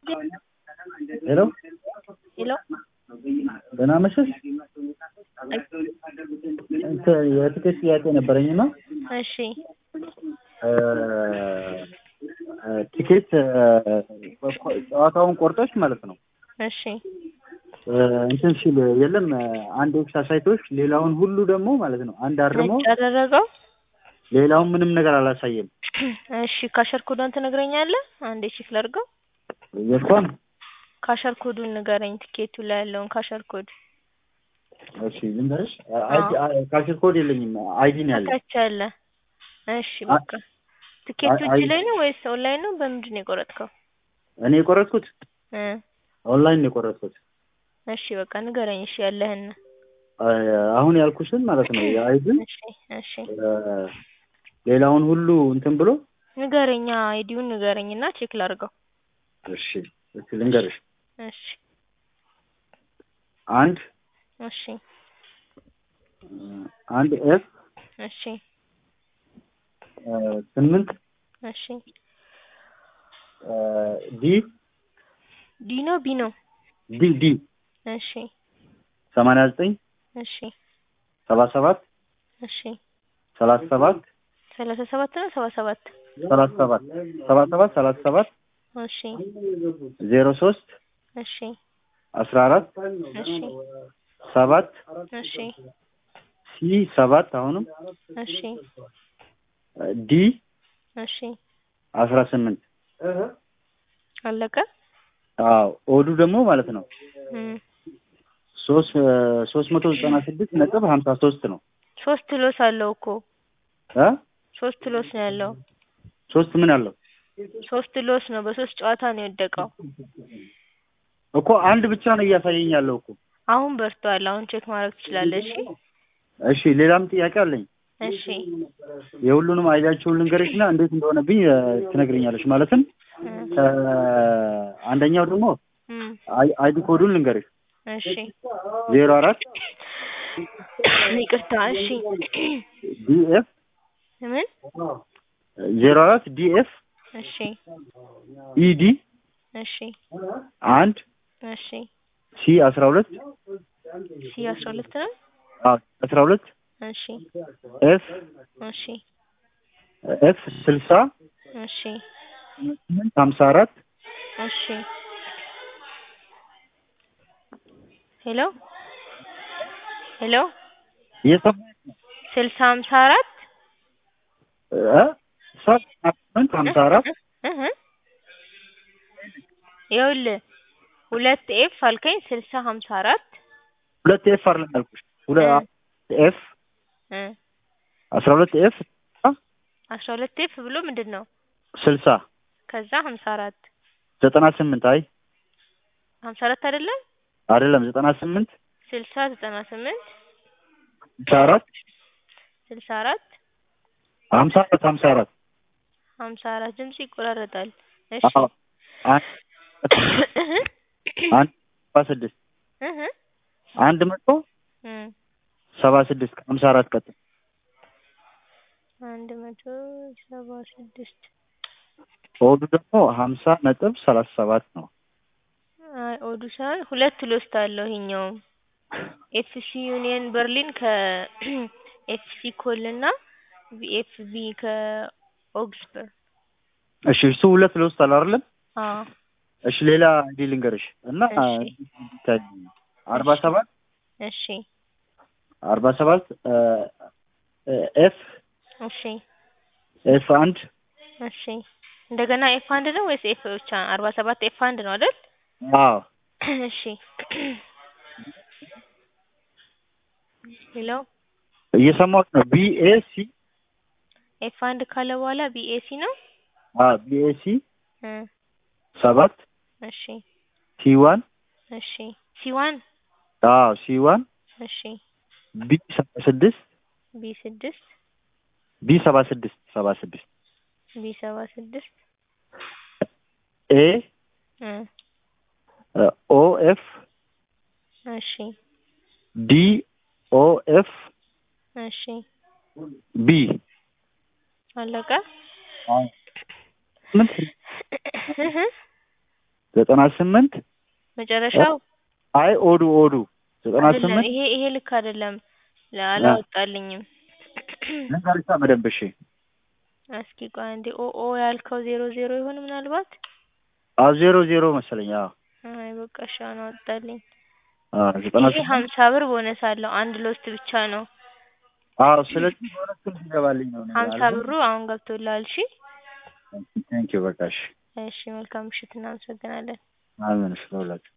ሄሎ ሄሎ ደህና መሸሽ። እንትን የትኬት ጥያቄ ነበረኝ እና እሺ ቲኬት ጨዋታውን ቆርጠሽ ማለት ነው እሺ እንትን ሲል የለም አንድ ኤክስ አሳይቶች ሌላውን ሁሉ ደግሞ ማለት ነው አንድ አርሞ ነጭ አደረገው። ሌላውን ምንም ነገር አላሳየም። እሺ ካሸር ኮዷን ትነግረኛለህ? አንዴ ቼክ ላድርገው። የቷን? ካሸር ኮዱን ንገረኝ። ትኬቱ ላይ ያለውን ካሸር ኮድ እሺ ልንገርሽ። ካሽር ኮድ የለኝም አይዲ ነው ያለኝ። ታች አለ። እሺ በቃ ትኬቱ እጅ ላይ ነው ወይስ ኦንላይን ነው? በምንድን ነው የቆረጥከው? እኔ የቆረጥኩት እ ኦንላይን ነው የቆረጥኩት። እሺ በቃ ንገረኝ። እሺ ያለህን አሁን ያልኩሽን ማለት ነው የአይዲ እሺ እሺ ሌላውን ሁሉ እንትን ብሎ ንገረኛ። አይዲውን ንገረኝና ቼክ ላድርገው። እሺ እሺ ልንገርሽ። እሺ አንድ እሺ አንድ ኤፍ እሺ ስምንት እሺ ዲ ዲ ነው ቢ ነው? ዲ ዲ እሺ ሰማንያ ዘጠኝ እሺ ሰባ ሰባት እሺ ሰላሳ ሰባት ሰላሳ ሰባት ነው ሰባ ሰባት ሰላሳ ሰባት ሰባ ሰባት ሰላሳ ሰባት እሺ ዜሮ ሶስት እሺ አስራ አራት እሺ ሰባት እሺ ሲ ሰባት አሁንም እሺ ዲ እሺ አስራ ስምንት አለቀ። አዎ ኦዱ ደግሞ ማለት ነው እም ሶስት ሶስት መቶ ዘጠና ስድስት ነጥብ ሀምሳ ሶስት ነው ሶስት ሎስ አለው እኮ እ ሶስት ሎስ ነው ያለው። ሶስት ምን አለው ሶስት ሎስ ነው። በሶስት ጨዋታ ነው የወደቀው። እኮ አንድ ብቻ ነው እያሳየኝ ያለው እኮ አሁን በርቷል። አሁን ቼክ ማድረግ ትችላለህ። እሺ እሺ ሌላም ጥያቄ አለኝ እሺ የሁሉንም አይዲያቸውን ልንገርሽና እንዴት እንደሆነብኝ እ፣ ትነግረኛለሽ ማለትም እ፣ አንደኛው ደግሞ እም አይ- አይዲ ኮዱን ልንገርሽ እሺ ዜሮ አራት ይቅርታ። እሺ ዲኤፍ ምን? ዜሮ አራት ዲኤፍ እሺ ኢዲ እሺ አንድ እሺ ሲ አስራ ሁለት ሲ አስራ ሁለት ነው። አስራ ሁለት እሺ ኤፍ እሺ ኤፍ ስልሳ እሺ ስምንት ሀምሳ አራት እሺ ሄሎ ሄሎ እየሰማሽ ነው? ስልሳ ሀምሳ አራት እ ስምንት ሀምሳ አራት እህ ይኸውልህ ሁለት ኤፍ አልከኝ ስልሳ ሀምሳ አራት ሁለት ኤፍ አይደለም ያልኩሽ ሁለት ኤፍ እ አስራ ሁለት ኤፍ አስራ ሁለት ኤፍ ብሎ ምንድን ነው? ስልሳ ከዛ ሀምሳ አራት ዘጠና ስምንት አይ ሀምሳ አራት አይደለም አይደለም ዘጠና ስምንት ስልሳ ዘጠና ስምንት ሀምሳ አራት ስልሳ አራት ሀምሳ አራት ሀምሳ አራት ሀምሳ አራት ድምጽ ይቆራረጣል። እሺ አዎ አንድ አንድ ሰባ ስድስት እህ አንድ መቶ እም ሰባ ስድስት ከሀምሳ አራት ቀጥል አንድ መቶ ሰባ ስድስት ኦዱ ደግሞ ሀምሳ ነጥብ ሰላሳ ሰባት ነው። አይ ኦዱ ሳይሆን ሁለት ሎስት አለው ይሄኛውም ኤፍሲ ዩኒየን በርሊን ከኤፍሲ ኮል እና ቪኤፍቢ ከኦግስበርግ እሺ እሱ ሁለት ለውስጥ አለ አይደለም? አዎ እሺ ሌላ እንዲ ልንገርሽ እና እሺ። አርባ ሰባት እሺ አርባ ሰባት ኤፍ እሺ ኤፍ አንድ እሺ እንደገና ኤፍ አንድ ነው ወይስ ኤፍ ብቻ? አርባ ሰባት ኤፍ አንድ ነው አይደል? አዎ እሺ ሄሎ እየሰማሁት ነው። ቢኤሲ ኤፍ አንድ ካለ በኋላ ቢኤሲ ነው። ቢኤሲ እ ሰባት እሺ ሲ ዋን እሺ ሲዋን አዎ ሲ ዋን እሺ ቢ ሰባ ስድስት ቢ ስድስት ቢ ሰባ ስድስት ሰባ ስድስት ቢ ሰባ ስድስት ኤ እ ኦ ኤፍ እሺ ዲ ኦ ኤፍ እሺ ቢ አለቀ። ስምንት ዘጠና ስምንት መጨረሻው አይ ኦዱ ኦዱ ዘጠና አይደለም ስምንት ይሄ ይሄ ልክ አይደለም አላወጣልኝም ልንገርሻ በደንብ እሺ እስኪ ቆይ አንዴ ኦ ኦ ያልከው ዜሮ ዜሮ ይሆን ምናልባት አዎ ዜሮ ዜሮ መሰለኝ አዎ አይ በቃ እሺ አሁን አወጣልኝ አዎ ዘጠና ይሄ ስምንት ሀምሳ ብር ቦነስ አለው አንድ ሎስት ብቻ ነው አዎ ስለዚህ በሁለት ስልክ ይገባልኝ ነው ሀምሳ ብሩ አሁን ገብቶልሃል እሺ ቴንኪው በቃ እሺ እሺ መልካም ምሽት እናመሰግናለን አሜን እሺ ለሁላችሁ